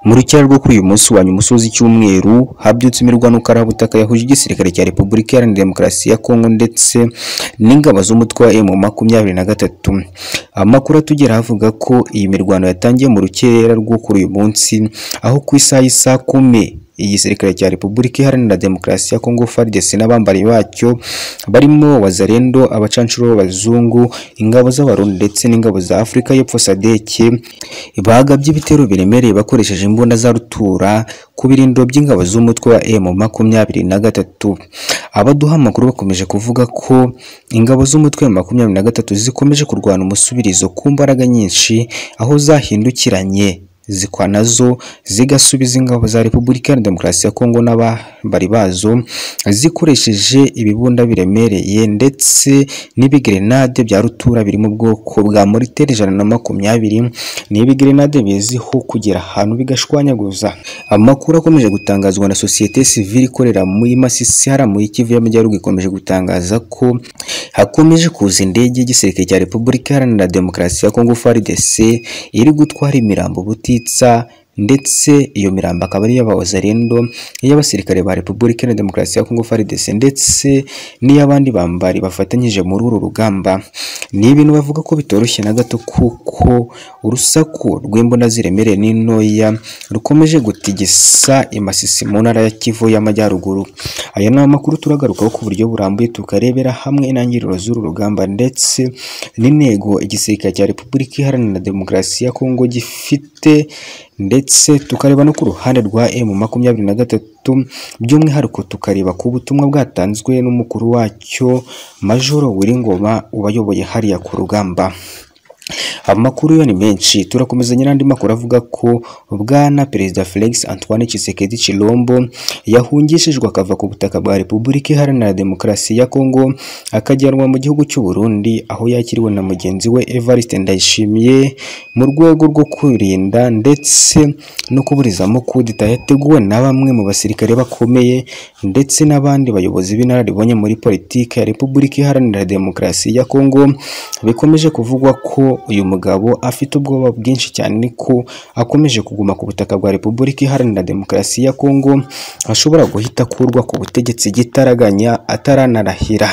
Mu rucyari rwo kuri uyu munsi wa nyuma usoza icyumweru habyutse imirwano karabutaka yahuje igisirikare cya Repubulika Iharanira Demokarasi ya Kongo ndetse n'ingabo z'umutwe wa M makumyabiri na gatatu. Amakuru atugera avuga ko iyi mirwano yatangiye mu rukera rwo kuri uyu munsi aho ku isaha y'isaa kumi igisirikare cya Repubulika Iharanira Demokarasi ya Kongo FARDC n'abambari bacyo barimo Wazalendo, abacanshuro b'abazungu, ingabo z'Abarundi ndetse n'ingabo za Afurika y'Epfo SADC bagabye ibitero biremereye bakoresheje imbunda za rutura ku birindiro by'ingabo z'umutwe wa M makumyabiri na gatatu. Abaduha amakuru bakomeje kuvuga ko ingabo z'umutwe wa makumyabiri na gatatu zikomeje kurwana umusubirizo ku mbaraga nyinshi aho zahindukiranye zikwa nazo zigasubiza ingabo za Repubulika ya Demokarasi ya Kongo n'abambari bazo zikoresheje ibibunda biremereye ndetse n'ibigrenade bya rutura biri mu bwoko bwa moritere ijana na makumyabiri ni ibigrenade biziho kugera ahantu bigashwanyaguza amakuru akomeje gutangazwa na sosiyete sivile ikorera muri Masisi hara muri Kivu y'Amajyaruguru ikomeje gutangaza ko hakomeje kuza indege y'igisirikare cya Repubulika Iharanira Demokarasi ya Kongo FARDC iri gutwara imirambo buti ndetse iyo mirambo akaba ari iy'abawazarendo iy'abasirikare ba Repubulika na Demokarasi ya Kongo FARDC ndetse n'iy'abandi bambari bafatanyije muri uru rugamba ni ibintu bavuga ko bitoroshye na gato kuko urusaku rw'imbunda ziremereye n'intoya rukomeje gutigisa imasisi mu ntara ya Kivu y'Amajyaruguru aya ni amakuru turagarukaho ku buryo burambuye tukarebera hamwe intangiriro z'uru rugamba ndetse n'intego igisirikare cya Repubulika Iharanira Demokarasi ya Kongo gifite ndetse tukareba no ku ruhande rwa M makumyabiri na gatatu by'umwihariko tukareba ku butumwa bwatanzwe n'umukuru wacyo Majoro Wiringoma ubayoboye hariya ku rugamba amakuru yo ni menshi turakomezanya n'andi makuru avuga ko bwana perezida Felix Antoine Tshisekedi Chilombo yahungishijwe akava ku butaka bwa Repubulika Iharanira Demokarasi ya Kongo akajyanwa mu gihugu cy'u Burundi aho yakiriwe na mugenzi we Evariste Ndayishimiye mu rwego rwo kurinda ndetse no kuburizamo kudeta yateguwe na bamwe mu basirikare bakomeye ndetse n'abandi bayobozi b'inararibonye muri politiki ya Repubulika Iharanira Demokarasi ya Kongo bikomeje kuvugwa ko uyu mugabo afite ubwoba bwinshi cyane ko akomeje kuguma ku butaka bwa Repubulika Iharanira Demokarasi ya Kongo ashobora guhita akurwa ku butegetsi gitaraganya ataranarahira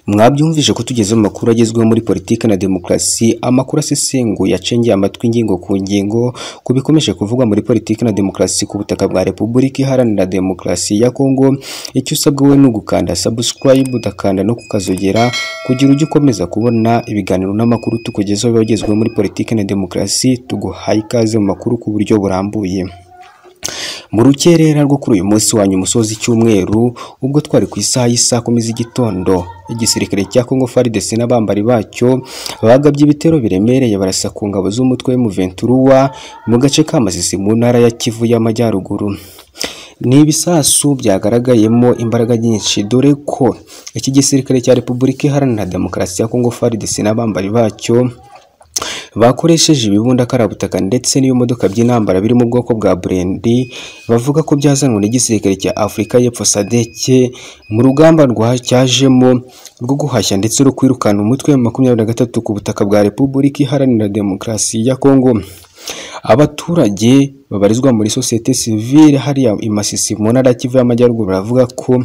mwabyumvise ko tugeze mu makuru agezweho muri politiki na demokarasi amakuru asesenguye acengeye amatwi ingingo ku ngingo ku bikomeje kuvugwa muri politiki na demokarasi ku butaka bwa Repubulika Iharanira Demokarasi ya Kongo icyo usabwa we ni ugukanda subscribe udakanda no kukazogera kugira ujye ukomeza kubona ibiganiro n'amakuru tukugezaho bagezweho muri politiki na demokarasi tuguhaye ikaze mu makuru ku buryo burambuye mu rukerera rwo kuri uyu munsi wa nyuma usoza icyumweru ubwo twari ku isaha y'isaa kumi z'igitondo igisirikare cya Kongo FARDC n'abambari bacyo bagabye ibitero biremereye barasa ku ngabo z'umutwe w'umuventuruwa mu gace ka Masisi mu ntara ya Kivu y'Amajyaruguru ni ibisasu byagaragayemo imbaraga nyinshi dore ko iki gisirikare cya Repubulika Iharanira Demokarasi ya Kongo FARDC n'abambari bacyo bakoresheje ibibunda karabutaka ndetse n'iyo modoka by'intambara biri mu bwoko bwa burendi bavuga ko byazanwe n'igisirikare cya Afurika y'Epfo SADC mu rugamba rwacyajemo rwo guhashya ndetse no kwirukana umutwe wa makumyabiri na gatatu ku butaka bwa Repubulika Iharanira Demokarasi ya Kongo abaturage babarizwa muri sosiyete sivile hariya i Masisi mu ntara ya Kivu y'Amajyaruguru baravuga ko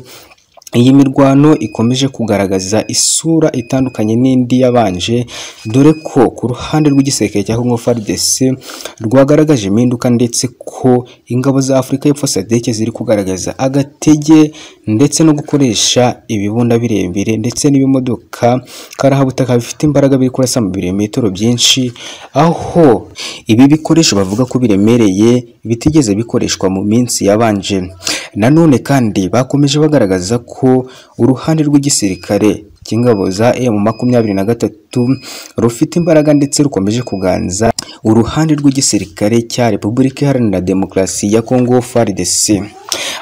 iyi mirwano ikomeje kugaragaza isura itandukanye n'indi yabanje dore ko ku ruhande rw'igisirikare cya Congo FARDC rwagaragaje impinduka ndetse ko ingabo za Afurika y'Epfo SADC ziri kugaragaza agatege ndetse no gukoresha ibibunda birebire ndetse n'ibimodoka karahabutaka bifite imbaraga biri kurasa mu birometero byinshi aho ibi bikoresho bavuga ko biremereye bitigeze bikoreshwa mu minsi yabanje nanone kandi bakomeje bagaragaza ko uruhande rw'igisirikare cy'ingabo za emu makumyabiri na gatatu rufite imbaraga ndetse rukomeje kuganza uruhande rw'igisirikare cya Repubulika Iharanira Demokarasi ya Kongo FARDC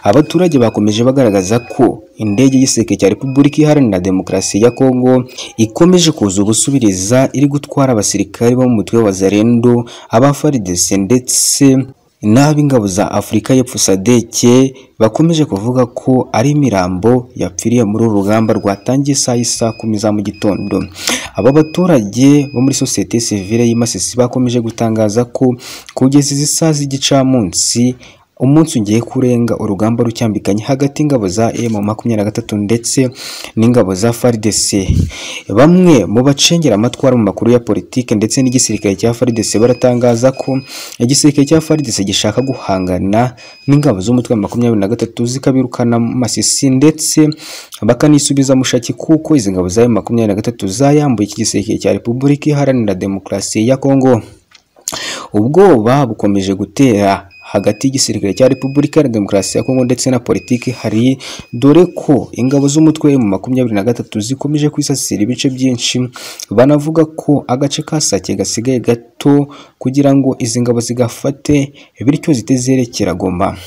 abaturage bakomeje bagaragaza ko indege y'igisirikare cya Repubulika Iharanira Demokarasi ya Kongo ikomeje kuza ubusubiriza iri gutwara abasirikare bo mu mutwe wa Zarendo aba FARDC ndetse n'abo ingabo za afurika y'epfo sadeke bakomeje kuvuga ko ari imirambo yapfiriye muri uru rugamba rwatangiye isaha isa kumi za mu gitondo aba baturage bo muri sosiyete sivile y'imasisi bakomeje gutangaza ko kugeza izi saa z'igicamunsi umunsi ugiye kurenga urugamba rucyambikanye hagati y'ingabo za emu makumyabiri na gatatu ndetse n'ingabo za faridese bamwe mu bacengera amatwara mu makuru ya politiki ndetse n'igisirikare cya faridese baratangaza ko igisirikare cya faridese gishaka guhangana n'ingabo z'umutwe wa makumyabiri na gatatu zikabirukana mu masisi ndetse bakanisubiza mushaki kuko izi ngabo za emu makumyabiri na gatatu zayambuye iki gisirikare cya repubulika iharanira demokarasi ya kongo ubwoba bukomeje gutera hagati y'igisirikare cya repubulika ya demokarasi ya kongo ndetse na politiki hari dore ko ingabo z'umutwe mu makumyabiri na gatatu zikomeje kwisasira ibice byinshi banavuga ko agace ka sake gasigaye gato kugira ngo izi ngabo zigafate bityo zitezerekera goma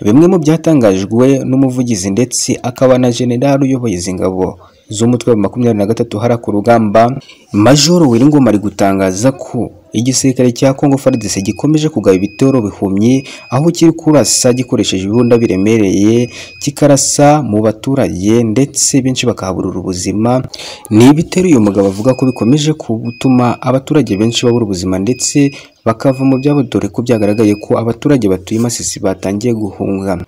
bimwe mu byatangajwe n'umuvugizi ndetse akaba na generali uyoboye izi ngabo z'umutwe wa makumyabiri na gatatu hara ku rugamba majoro wiringoma ari gutangaza ko igisirikare cya kongo faridese gikomeje kugaba ibitero bihumyi aho kiri kurasa gikoresheje ibirunda biremereye kikarasa mu baturage ndetse benshi bakahaburira ubuzima ni ibitero uyu mugabo avuga ko bikomeje gutuma abaturage benshi babura ubuzima ndetse bakava mu byabo dore ko byagaragaye ko abaturage batuye masisi batangiye guhunga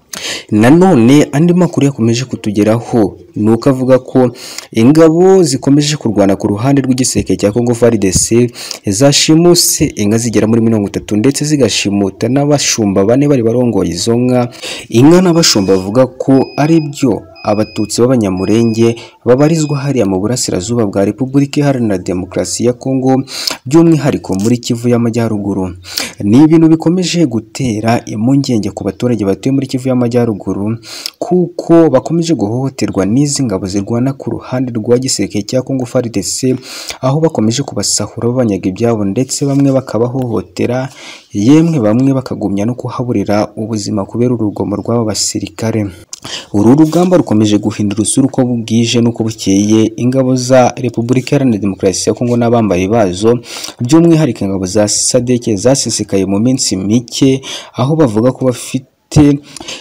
nanone andi makuru yakomeje kutugeraho ni uko avuga ko ingabo zikomeje kurwana ku ruhande rw'igiseke cya Congo FARDC zashimuse inka zigera muri mirongo itatu ndetse zigashimuta n'abashumba bane bari barongoye izo nka inka n'abashumba bavuga ko ari byo abatutsi b'abanyamurenge babarizwa hariya mu burasirazuba bwa repubulika iharanira demokarasi ya kongo by'umwihariko muri kivu y'amajyaruguru ni ibintu bikomeje gutera impungenge ku baturage batuye muri kivu y'amajyaruguru kuko bakomeje guhohoterwa n'izi ngabo zirwana ku ruhande rwa gisirikare cya kongo faridese aho bakomeje kubasahura babanyaga ibyabo ndetse bamwe bakabahohotera yemwe bamwe bakagumya no kuhaburira ubuzima kubera urugomo rw'aba basirikare uru rugamba rukomeje guhindura usura uko bwije n'uko bukeye ingabo za repubulika iharanira demokarasi ya kongo n'abambaye bazo by'umwihariko ingabo za sadeke zasesekaye mu minsi mike aho bavuga ko bafite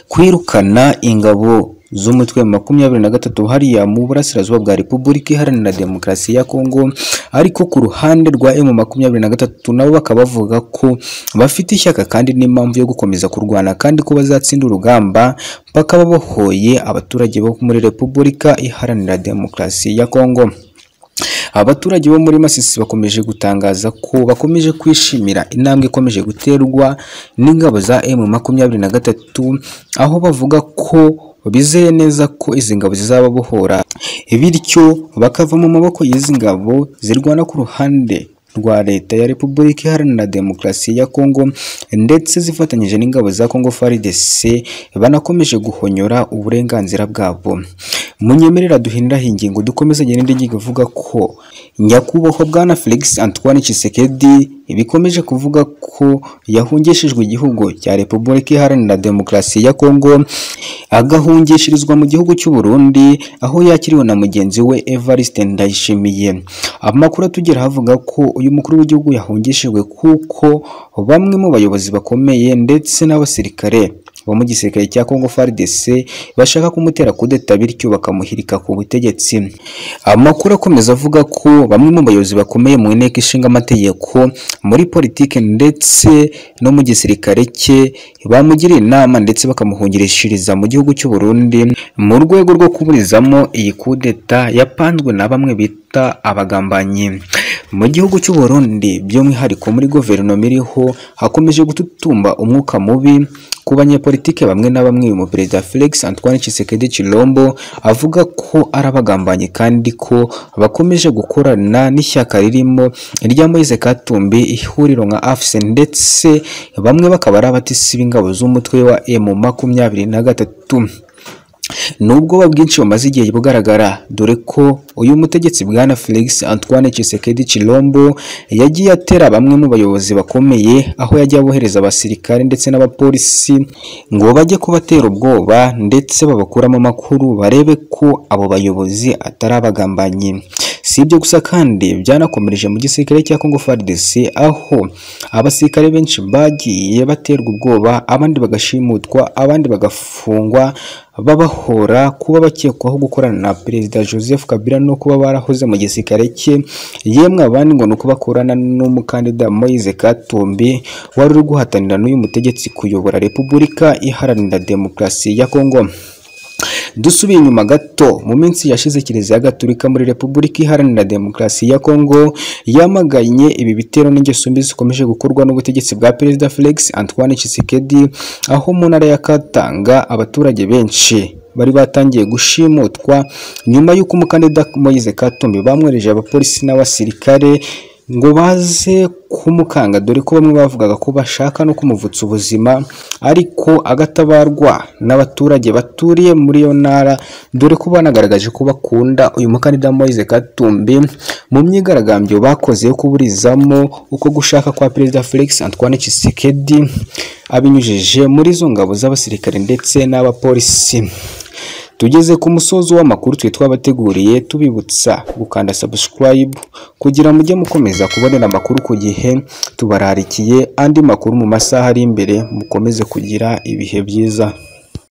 kwirukana ingabo z'umutwe makumyabiri na gatatu hariya mu burasirazuba bwa repubulika iharanira demokarasi ya kongo ariko ku ruhande rwa emu makumyabiri na gatatu nabo bakaba bavuga ko bafite ishyaka kandi n'impamvu yo gukomeza kurwana kandi ko bazatsinda urugamba bakaba bahoye abaturage bo muri repubulika iharanira demokarasi ya kongo abaturage bo muri masisi bakomeje gutangaza ko bakomeje kwishimira intambwe ikomeje guterwa n'ingabo za emu makumyabiri na gatatu aho bavuga ko bizeye neza ko izi ngabo zizababohora bityo bakava mu maboko y'izi ngabo zirwana ku ruhande rwa leta ya repubulika iharanira demokarasi ya kongo ndetse zifatanyije n'ingabo za kongo FARDC banakomeje guhonyora uburenganzira bwabo munyemerera duhinduraho ingingo dukomeze n'indi ngingo ivuga ko nyakubahwa bwana felix antoine Tshisekedi bikomeje kuvuga ko yahungishijwe igihugu cya repubulika iharanira demokarasi ya kongo agahungishirizwa mu gihugu cy'u Burundi aho yakiriwe na mugenzi we Evariste Ndayishimiye amakuru atugera havuga ko uyu mukuru w'igihugu yahungishijwe kuko bamwe mu bayobozi bakomeye ndetse n'abasirikare bo mu gisirikare cya Congo FARDC bashaka kumutera kudeta bityo bakamuhirika ku butegetsi amakuru akomeza avuga ko bamwe mu bayobozi bakomeye mu inteko ishinga amategeko muri politike ndetse no mu gisirikare cye bamugiriye inama ndetse bakamuhungirishiriza mu gihugu cy'u Burundi mu rwego rwo kuburizamo iyi kudeta yapanzwe na bamwe bita abagambanyi mu gihugu cy'u Burundi by'umwihariko muri guverinoma iriho hakomeje gututumba umwuka mubi ku banyepolitike bamwe na bamwe mu perezida Felix Antoine Tshisekedi Chilombo avuga ko ari abagambanyi kandi ko bakomeje gukorana n'ishyaka ririmo irya Moise Katumbi ihuriro nka AFSE ndetse bamwe bakaba ari abatisi b'ingabo z'umutwe wa M makumyabiri na gatatu n'ubwoba bwinshi bumaze igihe bugaragara dore ko uyu mutegetsi bwana Felix Antoine Tshisekedi Chilombo yagiye atera bamwe mu bayobozi bakomeye aho yagiye abohereza abasirikare ndetse n'abapolisi ngo bajye kubatera ubwoba ndetse babakuramo amakuru barebe ko abo bayobozi atari abagambanyi si ibyo gusa kandi byanakomereje mu gisirikare cya Congo FARDC aho abasirikare benshi bagiye baterwa ubwoba abandi bagashimutwa abandi bagafungwa babahora kuba bakekwaho gukorana na perezida Joseph Kabila no kuba barahoze mu gisirikare cye yemwe abandi ngo ni uko bakorana n'umukandida Moise Katumbi wari uri guhatanira n'uyu mutegetsi kuyobora Repubulika iharanira demokarasi ya Congo dusubiye inyuma gato mu minsi yashize kiliziya gatolika muri repubulika iharanira demokarasi ya kongo yamaganye ibi bitero n'ingeso mbi zikomeje gukorwa n'ubutegetsi bwa perezida felix antoine Tshisekedi aho mu ntara ya katanga abaturage benshi bari batangiye gushimutwa nyuma y'uko umukandida Moise Katumbi bamwereje abapolisi n'abasirikare ngo baze kumukanga dore ko bamwe bavugaga ko bashaka no kumuvutsa ubuzima ariko agatabarwa n'abaturage baturiye muri iyo ntara dore ko banagaragaje ko bakunda uyu mukandida Moise Katumbi mu myigaragambyo bakoze yo kuburizamo uko gushaka kwa perezida Felix Antoine Tshisekedi abinyujije muri zo ngabo z'abasirikare ndetse n'abapolisi tugeze ku musozo w'amakuru twe twabateguriye tubibutsa gukanda subscribe kugira mujye mukomeza kubonera amakuru ku gihe tubararikiye andi makuru mu masaha ari imbere mukomeze kugira ibihe byiza